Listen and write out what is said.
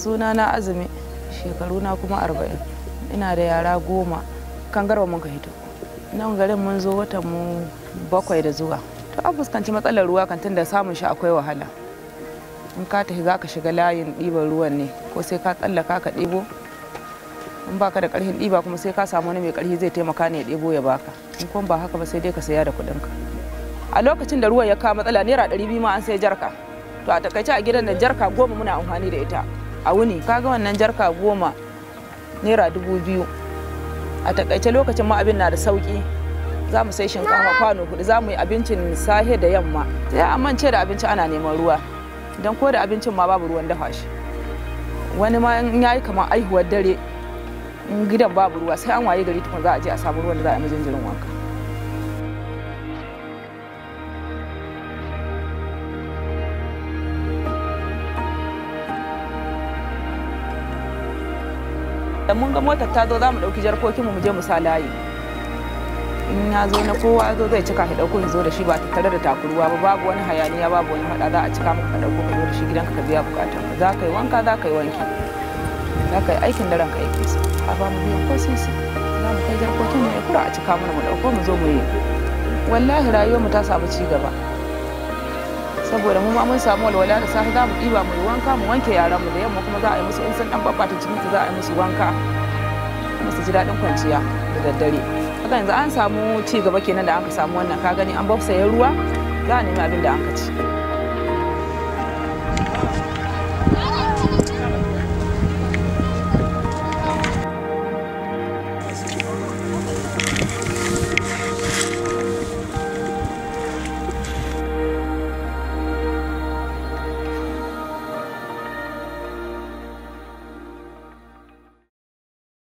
suna na azumi shekaru na kuma arba'in ina da yara goma kan garba mun ka hito nan garin mun zo watan mu bakwai da zuwa to an fuskanci matsalar ruwa kan tunda samun shi akwai wahala in ka tafi za ka shiga layin ɗiban ruwan ne ko sai ka tsallaka ka ɗebo in baka da ƙarfin ɗiba kuma sai ka samu wani mai ƙarfi zai taimaka ne ya ɗebo ya baka in kuma ba haka ba sai dai ka saya da kuɗinka a lokacin da ruwan ya kawo matsala naira ɗari biyu ma an sai jarka to a takaice a gidan da jarka goma muna amfani da ita a wuni kaga wannan jarka goma naira dubu biyu a takaice lokacin ma abin na da sauki za mu sai shinkafa kwano hudu za mu yi abincin sahe da yamma sai an mance da abinci ana neman ruwa don ko da abincin ma babu ruwan dafa shi wani ma in yayi kamar aihuwar dare in gidan babu ruwa sai an waye gari tukun za a je a samu ruwan da za a yi jinjirin wanka da mun ga motar ta zo za mu ɗauki jarkokinmu mu je mu sa layi in ya zo na kowa zo zai cika ka ɗauko zo da shi ba tare da takuruwa ba babu wani hayaniya babu wani faɗa za a cika maka ka ɗauko ka zo da shi gidanka ka biya bukata za ka yi wanka za ka yi wanki za ka yi aikin da ranka yake so a ba mu biyan ko sisi za mu kai jarkokin mu ya kura a cika mana mu ɗauko mu zo mu yi wallahi rayuwar mu ta samu ci gaba saboda mu ma mun samu walwala da safe za mu ɗiba mu yi wanka mu wanke yaran mu da yamma kuma za a yi musu in sun dan babbata cikin su za a yi musu wanka musu ji daɗin kwanciya da daddare haka yanzu an samu ci gaba kenan da aka samu wannan ka gani an babsaye ruwa za a nemi abin da an ka ci